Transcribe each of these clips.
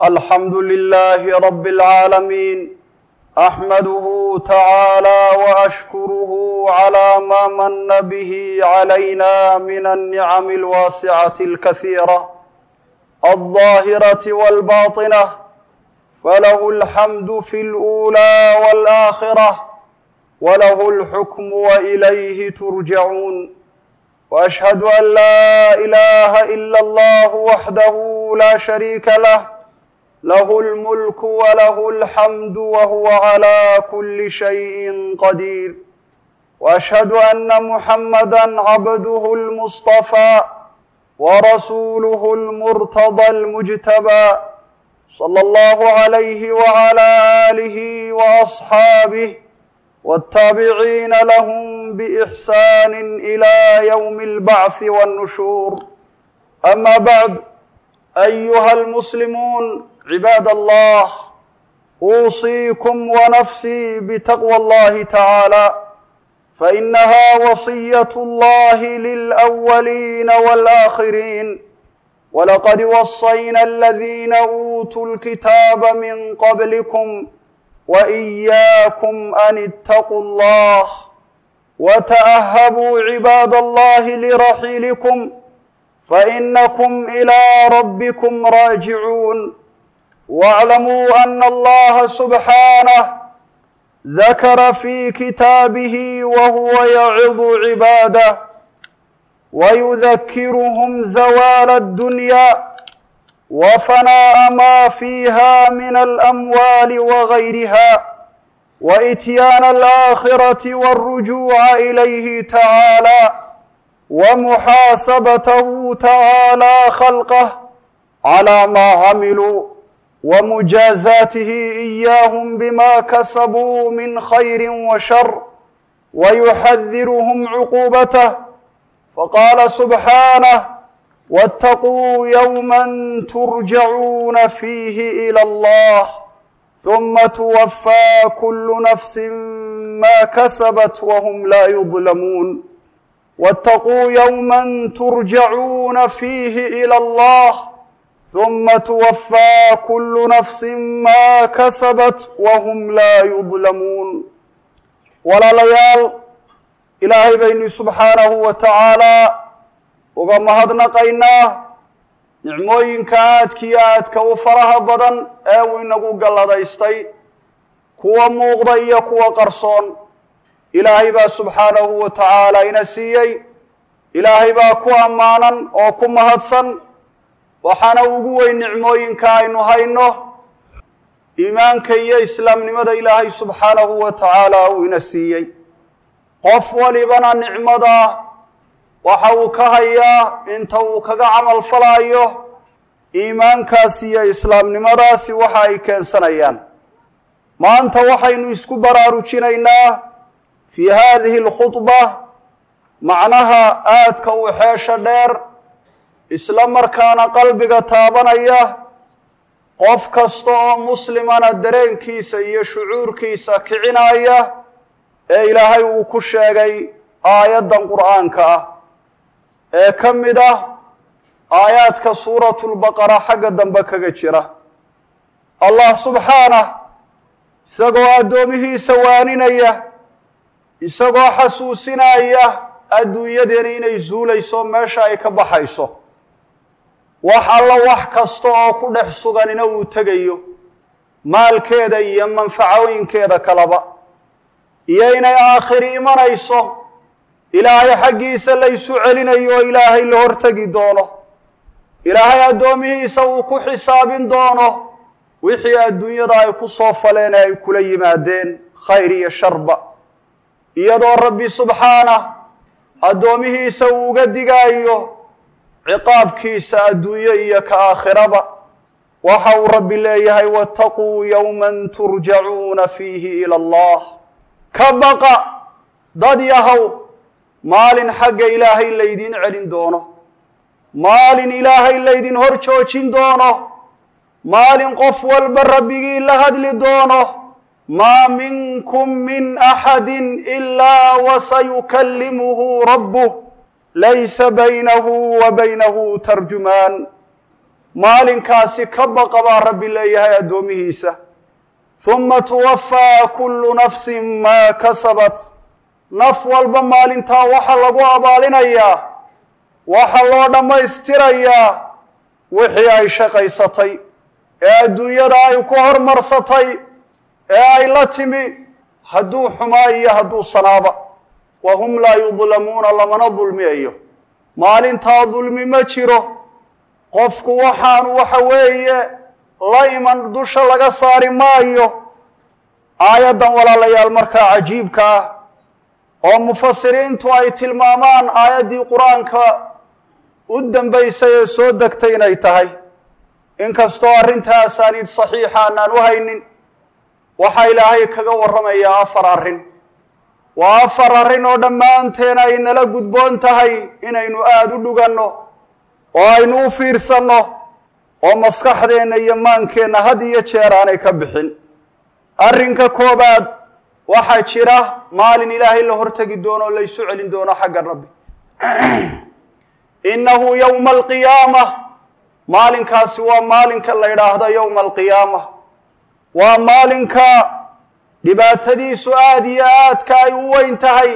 الحمد لله رب العالمين احمده تعالى واشكره على ما من به علينا من النعم الواسعه الكثيره الظاهره والباطنه فله الحمد في الاولى والاخره وله الحكم واليه ترجعون واشهد ان لا اله الا الله وحده لا شريك له له الملك وله الحمد وهو على كل شيء قدير واشهد ان محمدا عبده المصطفى ورسوله المرتضى المجتبى صلى الله عليه وعلى اله واصحابه والتابعين لهم باحسان الى يوم البعث والنشور اما بعد ايها المسلمون عباد الله اوصيكم ونفسي بتقوى الله تعالى فانها وصيه الله للاولين والاخرين ولقد وصينا الذين اوتوا الكتاب من قبلكم واياكم ان اتقوا الله وتاهبوا عباد الله لرحيلكم فانكم الى ربكم راجعون واعلموا ان الله سبحانه ذكر في كتابه وهو يعظ عباده ويذكرهم زوال الدنيا وفناء ما فيها من الاموال وغيرها واتيان الاخره والرجوع اليه تعالى ومحاسبته تعالى خلقه على ما عملوا ومجازاته اياهم بما كسبوا من خير وشر ويحذرهم عقوبته فقال سبحانه واتقوا يوما ترجعون فيه الى الله ثم توفى كل نفس ما كسبت وهم لا يظلمون واتقوا يوما ترجعون فيه الى الله ثم توفى كل نفس ما كسبت وهم لا يظلمون walaalayaal ilaahay baynu subxaanahu wa tacaalaa uga mahadnaqaynaa nicmooyinka aadkiyo aadka u faraha badan ee uu inagu galladaystay kuwa muuqda iyo kuwa qarsoon ilaahay baa subxaanahu wa tacaala ina siiyey ilaahay baa ku ammaanan oo ku mahadsan waxaana ugu weyn nicmooyinka aynu hayno iimaanka iyo islaamnimada ilaahay subxaanahu wa tacaala uu ina siiyey qof walibana nicmada waxa uu ka hayaa inta uu kaga camal falaayo iimaankaasi iyo islaamnimadaasi waxa ay keensanayaan maanta waxaynu isku baraarujinaynaa fii haadihi alkhudba macnaha aadka u xeesha dheer isla markaana qalbiga taabanaya qof kasta oo muslimana dareenkiisa iyo shucuurkiisa kicinaya ee ilaahay uu ku sheegay aayaddan qur'aanka ah ee ka mid ah aayaadka suuratulbaqara xagga dambe kaga jira allah subxaanah isagoo addoomihiisa waaninaya isagoo xasuusinaya adduunyadeena inay zuulayso meesha ay ka baxayso wax alla wax kasta oo ku dhex suganina uu tegayo maalkeeda iyo manfacooyinkeeda kaleba iyo inay aakhiri imanayso ilaahay xaggiisa la ysu celinayo oo ilaahay la hortegi doono ilaahay addoomihiisa uu ku xisaabin doono wixii adduunyada ay ku soo faleen ee ay kula yimaadeen khayr iyo sharba iyadoo rabbi subxaanah addoomihiisa uu uga digaayo ciqaabkiisa adduunyo iyo ka aakhiraba waxa uu rabbi leeyahay waataquu yowman turjacuuna fiihi ila allah ka baqa dad yahow maalin xagga ilaahay laydin celin doono maalin ilaahay laydin hor joojin doono maalin qof walba rabbigii la hadli doono maa minkum min axadin ilaa wasayukallimuhu rabbuh laysa baynahu wa baynahu tarjumaan maalinkaasi ka baqa baa rabbi leeyahay addoomihiisa huma tuwafaa kullu nafsin maa kasabat naf walba maalintaa waxaa lagu abaalinayaa waxaa loo dhammaystirayaa wixii ay shaqaysatay ee adduunyada ay ku hormarsatay ee ay la timi hadduu xumaa iyo hadduu sanaaba wa hum laa yudlamuuna lamana dulmiyayo maalintaa dulmi ma jiro qofku waxaanu waxa weeye la iman dusha laga saari maayo aayaddan walaalayaal markaa cajiibka ah oo mufasiriintu ay tilmaamaan aayaddii qur-aanka u dambaysay ee soo degtay inay tahay inkastoo arrintaa asaaniid saxiixa aanaan u haynin waxaa ilaahay kaga warramayaa afar arrin waa afar arrin oo dhammaanteen ay nala gudboon tahay inaynu aada u dhuganno oo aynu u fiirsanno oo maskaxdeenna iyo maankeenna had iyo jeer aanay ka bixin arrinka koobaad waxaa jira maalin ilaahay la hortegi doono oo laysu celin doono xagga rabbi innahu yowma alqiyaama maalinkaasi waa maalinka la yidhaahdo yowma alqiyaama waa maalinka dhibaatadiisu aada iyo aadka ay u weyn tahay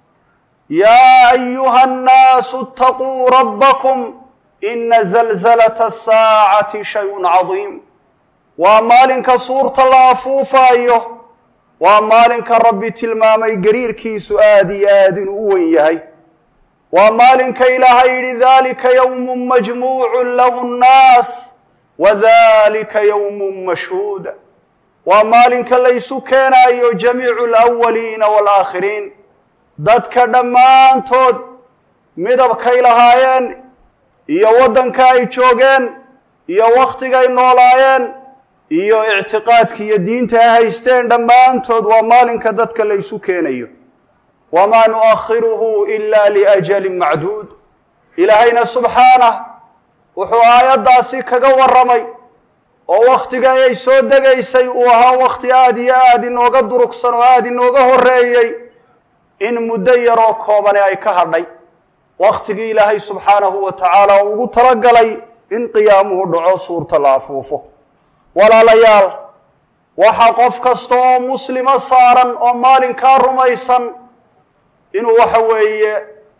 yaa ayuha annaasu itaquu rabbakum ina zalzalata asaacati shay-un cadiim waa maalinka suurta la afuufaayo waa maalinka rabbi tilmaamay gariirkiisu aada iyo aada inuu u weyn yahay waa maalinka ilaahay yidhi dalika yowmun majmuucun lahu nnaas wa dalika yowmun mashhuud waa maalinka laysu keenaayo jamiicu alawaliina waalaakhiriin dadka dhammaantood midabkay lahaayeen iyo waddanka ay joogeen iyo wakhtigay noolaayeen iyo ictiqaadki iyo diinta ay haysteen dhammaantood waa maalinka dadka laysu keenayo wamaa nu'akhiruhu ila liajalin macduud ilaahayna subxaanah wuxuu aayaddaasi kaga warramay oo wakhtiga ay soo degaysay uu ahaa wakhti aada iyo aada inooga durugsan oo aada inooga horreeyey in muddo yaroo koobane ay ka hadhay wakhtigii ilaahay subxaanahu wa tacaala ugu talagalay in qiyaamuhu dhaco suurta la afuufo walaalayaal waxaa qof kasta oo muslima saaran oo maalinkaa rumaysan inuu waxa weeye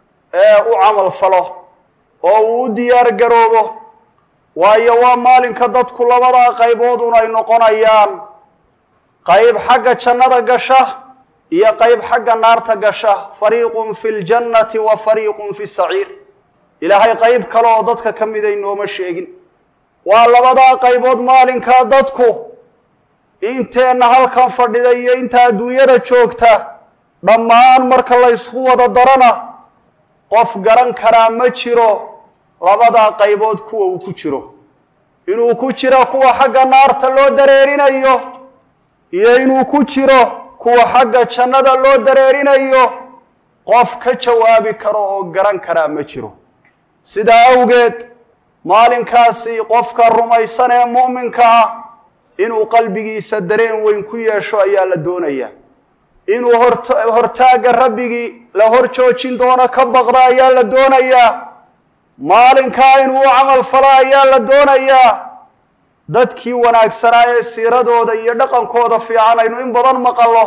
u camal falo oo uu u diyaar garoobo waayo waa maalinka dadku labadaa qayboodun ay noqonayaan qayb xagga jannada gasha iyo qayb xagga naarta gasha fariiqun fi ljannati wa fariiqun fi saciir ilaahay qayb kale oo dadka ka miday nooma sheegin waa labadaa qaybood maalinkaa dadku inteenna halkan fadhida iyo inta adduunyada joogta dhammaan marka la ysku wada darana qof garan karaa ma jiro labadaa qaybood kuwa uu ku jiro inuu ku jiro kuwa xagga naarta loo dareerinayo iyo inuu ku jiro kuwa xagga jannada loo dareerinayo qof ka jawaabi karo oo garan karaa ma jiro sidaa awgeed maalinkaasi qofka rumaysan ee mu'minka ah inuu qalbigiisa dareen weyn ku yeesho ayaa la doonayaa inuu hortaagga rabbigii la hor joojin doono ka baqda ayaa la doonayaa maalinkaa inuu u camal falo ayaa la doonayaa dadkii wanaagsanaa ee siiradooda iyo dhaqankooda fiican aynu in badan maqallo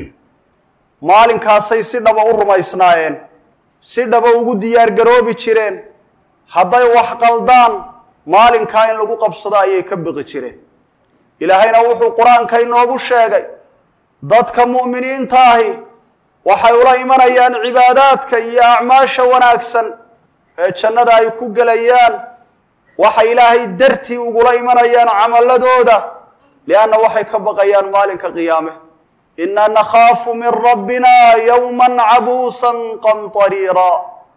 maalinkaasay si dhaba u rumaysnaayeen si dhaba ugu diyaar garoobi jireen hadday wax qaldaan maalinkaa in lagu qabsado ayay ka biqi jireen ilaahayna wuxuu qur-aanka inoogu sheegay dadka mu'miniinta ahi waxay ula imanayaan cibaadaadka iyo acmaasha wanaagsan ee jannada ay ku gelayaan waxay ilaahay dartii ugula imanayaan camaladooda lianna waxay ka baqayaan maalinka qiyaame inna nakhaafu min rabbina yowman cabuusan qamtariira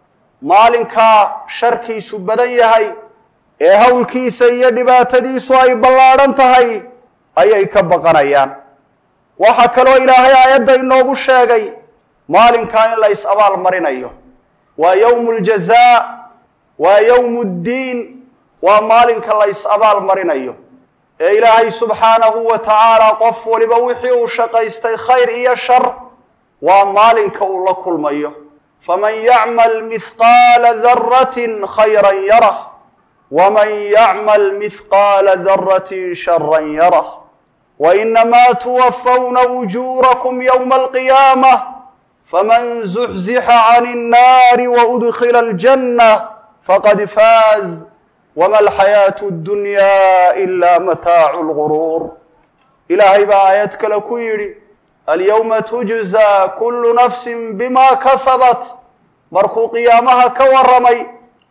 maalinkaa sharkiisu badan yahay ee howlkiisa iyo dhibaatadiisu ay ballaadhan tahay ayay ka baqanayaan waxaa kaloo ilaahay aayadda inoogu sheegay maalinkaa in la is abaal marinayo waa yowmu ljazaa waa yowmu ddiin waa maalinka la is abaal marinayo ee ilaahay subxaanahu wa tacaala qof waliba wixii uu shaqaystay khayr iyo shar waa maalinka uu la kulmayo faman yacmal mihqaala daratin khayran yarah waman yacmal mihqaala daratin sharan yarah wainamaa tuwafawna ujuurakum yowma alqiyaamah faman zuxzixa can الnaari waudkila aljanna faqad faaz wma alxayaatu اddunya ila mataacu lguruur ilaahay baa aayad kale ku yidhi alyowma tujzaa kullu nafsin bima kasabat markuu qiyaamaha ka warramay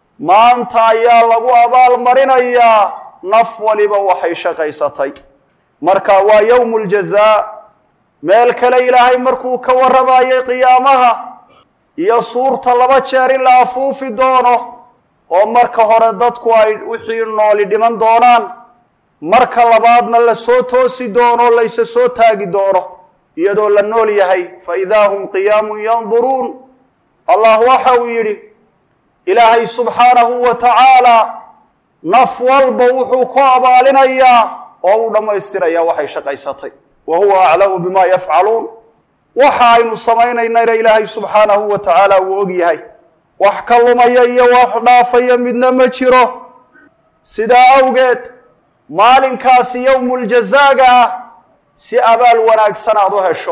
maanta ayaa lagu abaalmarinayaa naf waliba waxay shaqaysatay marka waa yowmu ljazaa meel kale ilaahay markuu ka warramayay qiyaamaha iyo suurta laba jeer in la afuufi doono oo marka hore dadku ay wixii nooli dhiman doonaan marka labaadna la soo toosi doono layse soo taagi doono iyadoo la nool yahay fa idaa hum qiyaamun yanduruun allah waxa uu yidhi ilaahay subxaanahu wa tacaalaa naf walba wuxuu ku abaalinayaa oo uu dhammaystirayaa waxay shaqaysatay wa huwa aclamu bima yafcaluun waxa aynu samaynaynana ilaahay subxaanahu wa tacaala wuu og yahay wax ka lumaya iyo wax dhaafaya midna ma jiro sidaa awgeed maalinkaasi yowmuljazaaga ah si abaal wanaagsan aad u hesho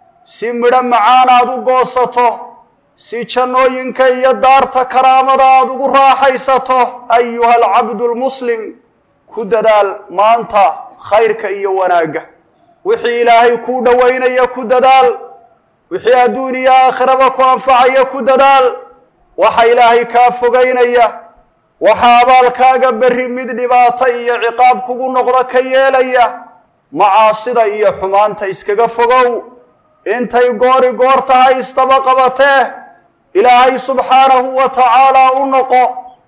si midho macaan aad u goosato si jannooyinka iyo daarta karaamada aad ugu raaxaysato ayuha alcabdu lmuslim ku dadaal maanta khayrka iyo wanaagga wixii ilaahay kuu dhowaynaya ku dadaal wixii adduun iyo aakhiraba ku anfacaya ku dadaal waxa ilaahay kaa fogaynaya waxaa abaalkaaga berri mid dhibaato iyo ciqaab kugu noqdo ka yeelaya macaasida iyo xumaanta iskaga fogow intay goori goor tahay istaba qabatee ilaahay subxaanahu wa tacaalaa u noqo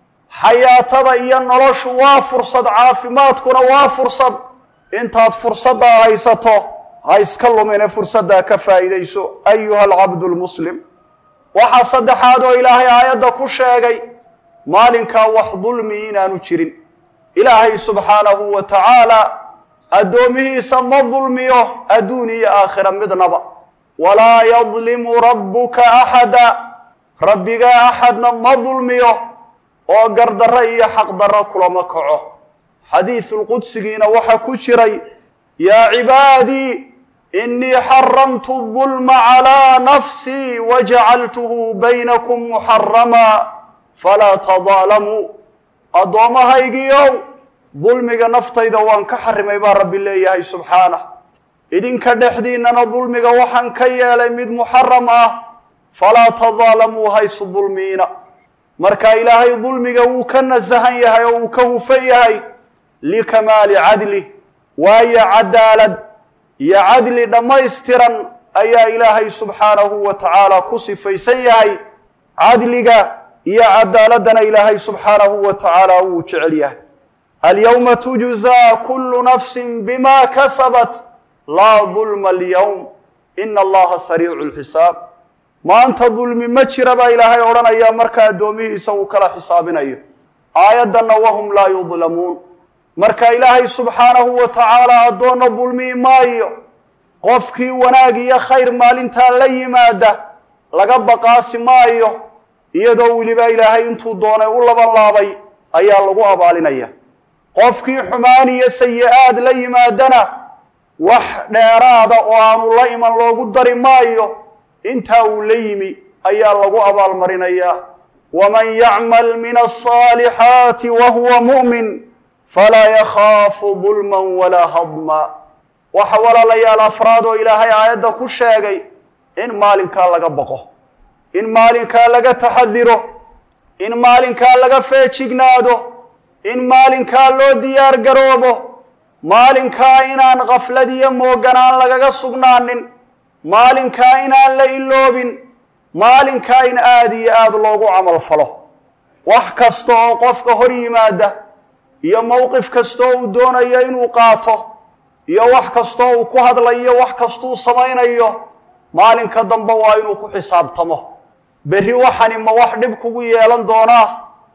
xayaatada iyo noloshu waa fursad caafimaadkuna waa fursad intaad fursaddaa haysato ha iska lumine fursaddaa ka faa'iidayso ayuha alcabdu lmuslim waxaa saddexaad oo ilaahay aayadda ku sheegay maalinkaa wax dulmi inaanu jirin ilaahay subxaanahu wa tacaala addoomihiisa ma dulmiyo adduun iyo aakhira midnaba walaa yadlimu rabbuka axada rabbigaa axadna ma dulmiyo oo gardarro iyo xaqdarro kulama kaco xadiisulqudsigiina waxaa ku jiray yaa cibaadii inii xaramtu dulma calaa nafsii wajacaltuhu baynakum muxaramaa falaa tadaalamuu addoommahaygiiow dulmiga naftayda waan ka xarimay baa rabbi leeyahay subxaanah idinka dhexdiinnana dulmiga waxaan ka yeelay mid muxaram ah falaa tadaalamuu haysu dulmiina marka ilaahay dulmiga wuu ka nasahan yahay oo wuu ka hufan yahay likamaali cadlih waayo cadaalad iyo cadli dhammaystiran ayaa ilaahay subxaanahu wa tacaala ku sifaysan yahay cadliga iyo cadaaladana ilaahay subxaanahu wa tacaala wuu jecel yahay alyawma tujzaa kullu nafsin bima kasabat laa dulma alyawm ina allaha sariicu lxisaab maanta dulmi ma jira baa ilaahay odhanaya marka addoomihiisa uu kala xisaabinayo aayaddanna wahum laa yudlamuun marka ilaahay subxaanahu wa tacaala addoonna dulmii maayo qofkii wanaag iyo khayr maalintaa la yimaada laga baqaasi maayo iyadoo weliba ilaahay intuu doonay u laban laabay ayaa lagu abaalinaya qofkii xumaan iyo sayi-aad la yimaadana wax dheeraada oo aanu la iman loogu dari maayo intaa uu la yimi ayaa lagu abaalmarinayaa waman yacmal min alصaalixaati wa huwa mu'min falaa yakhaafu dulman walaa hadma waxa walaalayaal afraad oo ilaahay aayadda ku sheegay in maalinkaa laga baqo in maalinkaa laga taxadiro in maalinkaa laga feejignaado in maalinkaa loo diyaar garoobo maalinkaa inaan kaflad iyo mooganaan lagaga sugnaanin maalinkaa inaan la iloobin maalinkaa in aada iyo aada loogu camal falo wax kasta oo qofka hor yimaada iyo mowqif kasta oo uu doonayo inuu qaato iyo wax kastoo uu ku hadlayo wax kastuu samaynayo maalinka dambe waa inuu ku xisaabtamo berri waxani ma wax dhib kugu yeelan doonaa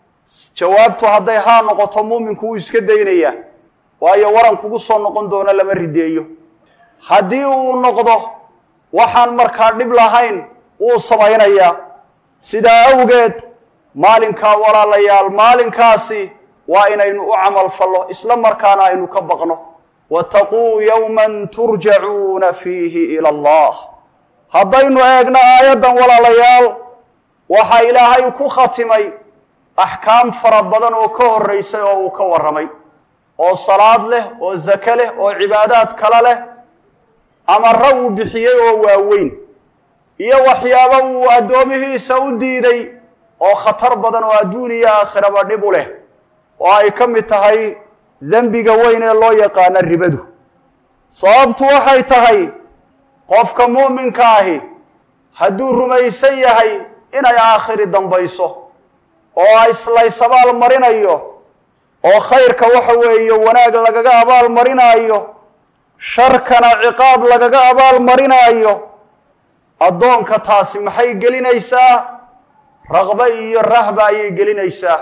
jawaabtu hadday haa noqoto muuminku wuu iska daynayaa waayo waran kugu soo noqon doono lama rideeyo haddii uu noqdo waxaan markaa dhib lahayn wuu samaynayaa sidaa awgeed maalinkaa walaalayaal maalinkaasi waa inaynu u camal fallo isla markaana aynu ka baqno wataquu yowman turjacuuna fiihi ila allah haddaynu eegno aayaddan walaalayaal waxaa ilaahay ku khatimay axkaam fara badan oo ka horraysay oo uu ka warramay oo salaad leh oo zake leh oo cibaadaad kale leh amara uu bixiyey oo waaweyn iyo waxyaabo uu addoomihiisa u diiday oo khatar badan oo adduun iyo aakhiraba dhib u leh oo ay ka mid tahay dembiga weyn ee loo yaqaano ribadu sababtu waxay tahay qofka mu'minka ahi hadduu rumaysan yahay inay aakhiri dambayso oo islays abaal marinayo oo khayrka waxa weeye wanaag lagaga abaal marinaayo sharkana ciqaab lagaga abaal marinaayo addoonka taasi maxay gelinaysaa raqbe iyo rahba ayay gelinaysaa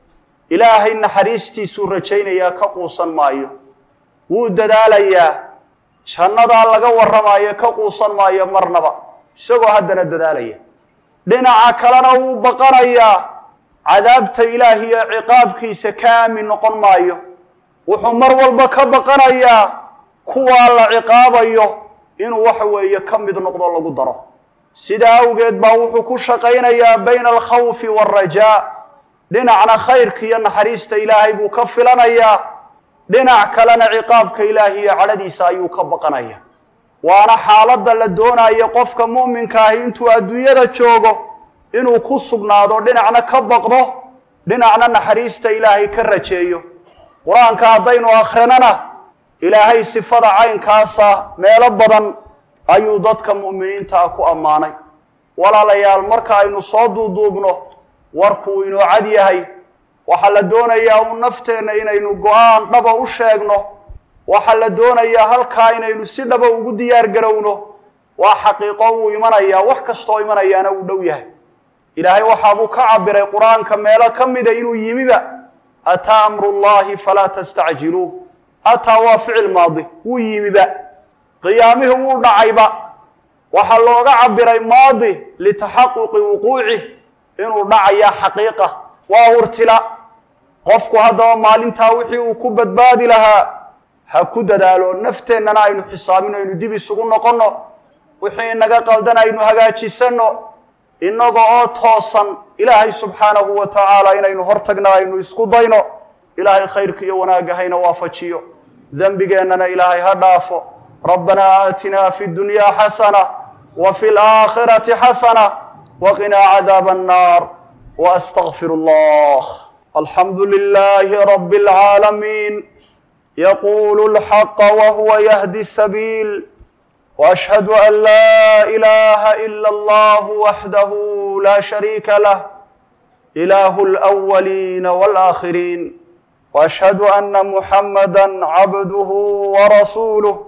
ilaahay naxariistiisuu rajaynayaa ka quusan maayo wuu dadaalayaa jannadaa laga warramaayo ka quusan maayo marnaba isagoo haddana dadaalaya dhinaca kalena wuu baqanayaa cadaabta ilaah iyo ciqaabkiisa ka aamin noqon maayo wuxuu mar walba ka baqanayaa kuwaa la ciqaabayo inuu waxa weeye ka mid noqdo lagu daro sidaa awgeed baa wuxuu ku shaqaynayaa bayna alkhawfi waalrajaa dhinacna khayrka iyo naxariista ilaahay buu ka filanayaa dhinac kalena ciqaabka ilaahi iyo cadhadiisa ayuu ka baqanaya waana xaaladda la doonayo qofka mu'minka ahi intuu adduunyada joogo inuu ku sugnaado dhinacna ka baqdo dhinacna naxariista ilaahay ka rajeeyo qur-aanka haddaynu akhrinana ilaahay sifada caynkaasa meelo badan ayuu dadka mu'miniintaa ku ammaanay walaalayaal marka aynu soo duuduubno warkuu inoo cad yahay waxaa la doonayaa un nafteenna inaynu go-aan dhaba u sheegno waxaa la doonayaa halkaa inaynu si dhaba ugu diyaar garowno waa xaqiiqo wuu imanayaa wax kastoo imanayaana uu dhow yahay ilaahay waxaabuu ka cabiray qur-aanka meelo ka mida inuu yimiba ataa amru llahi falaa tastacjiluuh ataa waa ficil maadi wuu yimiba qiyaamihii wuu dhacayba waxaa looga cabiray maadi litaxaquqi wuquucih inuu dhacayaa xaqiiqa waa hurtila qofku haddaba maalintaa wixii uu ku badbaadi lahaa ha ku dadaalo nafteennana aynu xisaabino aynu dib isugu noqonno wixii inaga qaldan aynu hagaajisanno innaga oo toosan ilaahay subxaanahu wa tacaala inaynu hortagna aynu isku dayno ilaahay khayrka iyo wanaagga hayna waafajiyo dembigeennana ilaahay ha dhaafo rabbanaa aatinaa fi dunyaa xasana wa fi laakhirati xasana waqinaa cadaaba annaar واستغفر الله الحمد لله رب العالمين يقول الحق وهو يهدي السبيل واشهد ان لا اله الا الله وحده لا شريك له اله الاولين والاخرين واشهد ان محمدا عبده ورسوله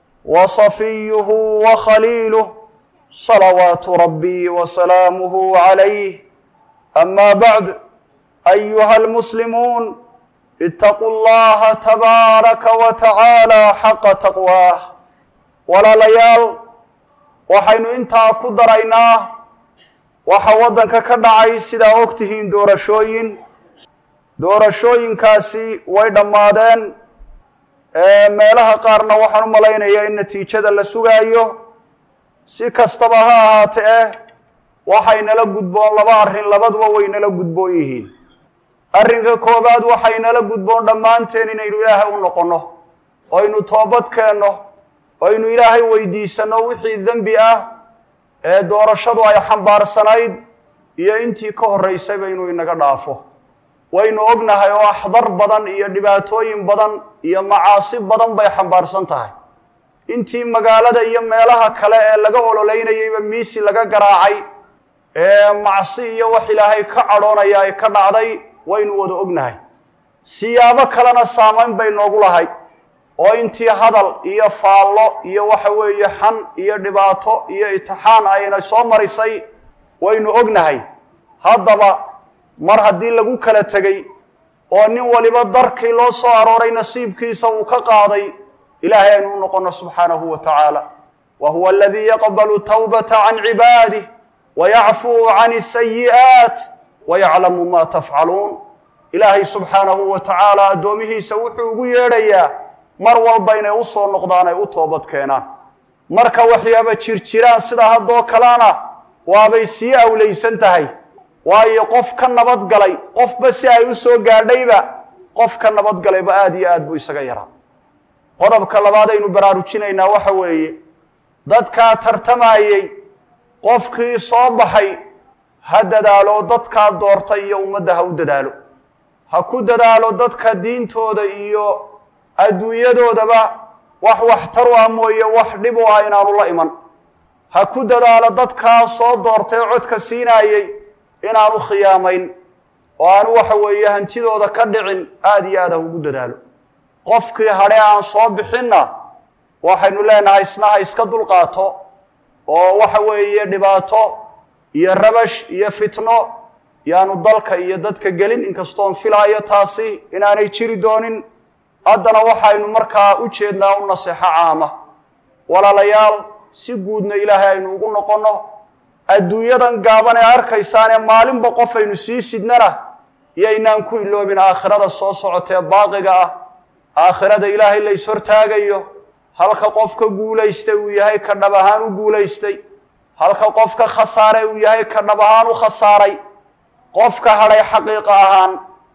وصفيه وخليله صلوات ربي وسلامه عليه أما بعد أيها المسلمون اتقوا الله تبارك وتعالى حق تقواه walaalayaal waxaynu intaa ku daraynaa waxa waddanka ka dhacay sidaa og tihiin doorashooyin doorashooyinkaasi way dhammaadeen meelaha qaarna waxaan u malaynayaa in natiijada la sugaayo si kastaba ha ahaate eh waxay nala gudboon laba arrin labaduba way nala gudboon yihiin arrinka koowaad waxay nala gudboon dhammaanteen inaynu ilaahay u noqonno oynu toobad keenno oynu ilaahay weydiisanno wixii dembi ah ee doorashadu ay xambaarsanayd iyo intii ka horraysayba inuu inaga dhaafo waynu ognahay oo axdar badan iyo dhibaatooyin badan iyo macaasi badan bay xambaarsan tahay intii magaalada iyo meelaha kale ee laga ololeynayayba miisi laga garaacay ee macsi iyo wax ilaahay ka cadhoonaya ay ka dhacday waynu wada ognahay siyaabo kalena saamayn bay noogu lahay oo intii hadal iyo faallo iyo waxa weeye xan iyo dhibaato iyo itixaan ayna soo marisay waynu ognahay haddaba mar haddii lagu kala tegey oo nin waliba darkii loo soo arooray nasiibkiisa uu ka qaaday ilaahay aynu u noqonno subxaanahu wa tacaala wa huwa aladii yaqbalu tawbata can cibaadih wayacfuu can asayi'aat wayaclamu ma tafcaluun ilaahay subxaanahu wa tacaala addoomihiisa wuxuu ugu yeedhayaa mar walba inay u soo noqdaan ay u toobad keenaan marka waxyaaba jirjiraan sida haddoo kalena waabay sii awlaysan tahay waayo qof ka nabadgalay qofba si ay u soo gaadhayba qof ka nabadgalayba aada iyo aad buu isaga yaraa qodobka labaad aynu baraarujinaynaa waxa weeye dadkaa tartamayey qofkii soo baxay ha dadaalo dadkaa doortay iyo ummadda ha u dadaalo ha ku dadaalo dadka diintooda iyo adduunyadoodaba wax waxtar u ah mooye wax dhib u ah inaanu la iman ha ku dadaalo dadkaa soo doortay codka siinaayey inaanu khiyaamayn oo aanu waxa weeye hantidooda ka dhicin aada iyo aad ha ugu dadaalo qofkii hadhe aan soo bixinna waxaynu leenahay isna ha iska dulqaato oo waxa weeye dhibaato iyo rabash iyo fitno yaanu dalka iyo dadka gelin inkastoon filaayo taasi inaanay jiri doonin haddana waxaynu markaa u jeednaa u naseexo caama walaalayaal si guudna ilaahay aynu ugu noqonno adduunyadan gaaban ee arkaysaanee maalinba qof aynu sii sidnana yaynaan ku iloobin aakhirada soo socotee baaqiga ah aakhirada ilaahay la is hortaagayo halka qofka guulaystay uu yahay ka dhab ahaan u guulaystay halka qofka khasaaray uu yahay ka dhab ahaan u khasaaray qofka hadhay xaqiiqa ahaan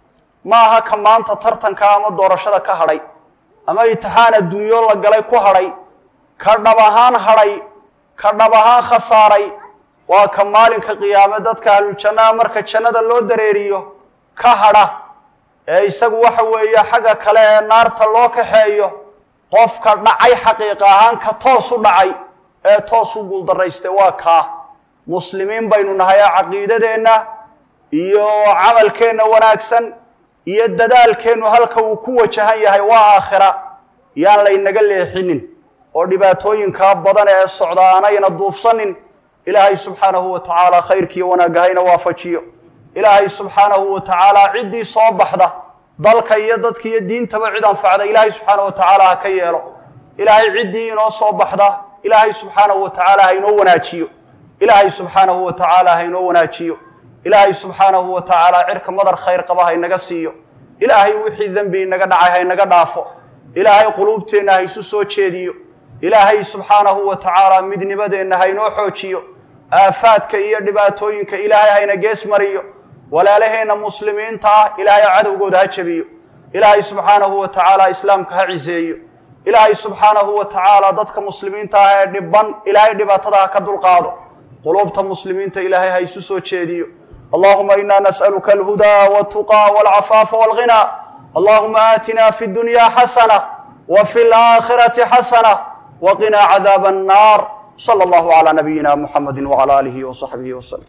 ma aha ka maanta tartanka ama doorashada ka hadhay ama itixaan adduunyo la galay ku hadhay ka dhab ahaan hadhay ka dhab ahaan khasaaray waa ka maalinka qiyaame dadka ahluljannaha marka jannada loo dareeriyo ka hadha ee isagu waxa weeye xagga kale ee naarta loo kaxeeyo qofka dhacay xaqiiqa ahaan ka toos u dhacay ee toos u guuldaraystay waa kaa muslimiin baynu nahay ee caqiidadeenna iyo camalkeenna wanaagsan iyo dadaalkeennu halka uu ku wajahan yahay waa aakhira yaan laynaga leexinin oo dhibaatooyinkaa badan ee socda aanayna duufsanin ilaahay subxaanahu wa tacaala khayrkiiyo wanaagga hayna waafajiyo ilaahay subxaanahu wa tacaala ciddii soo baxda dalka iyo dadka iyo diintaba cid anfacda ilaahay subxaanahu wa tacaala ha ka yeelo ilaahay ciddii inoo soo baxda ilaahay subxaanahu wa tacaala ha inoo wanaajiyo ilaahay subxaanahu wa tacaala ha inoo wanaajiyo ilaahay subxaanahu wa tacaala cirka madar khayr qaba ha inaga siiyo ilaahay wixii dembi inaga dhacay ha inaga dhaafo ilaahay quluubteenna ha isu soo jeediyo ilaahay subxaanahu wa tacaala midnimadeenna ha inoo xoojiyo aafaadka iyo dhibaatooyinka ilaahay hayna gees mariyo walaalaheenna muslimiinta ah ilaahay cadowgooda ha jabiyo ilaahay subxaanahu wa tacaala islaamka ha ciseeyo ilaahay subxaanahu wa tacaala dadka muslimiinta ah ee dhiban ilaahay dhibaatada ha ka dulqaado quluubta muslimiinta ilaahay ha isu soo jeediyo allahuma ina nas'aluka alhudaa waltuqaa walcafaafa walghinaa allahuma aatina fi dunya xasana wa fi laakhirati xasana waqinaa cadaaba annaar sala allahu calaa nabiyina muxamedi wcala aalihi wasaxbihi waslem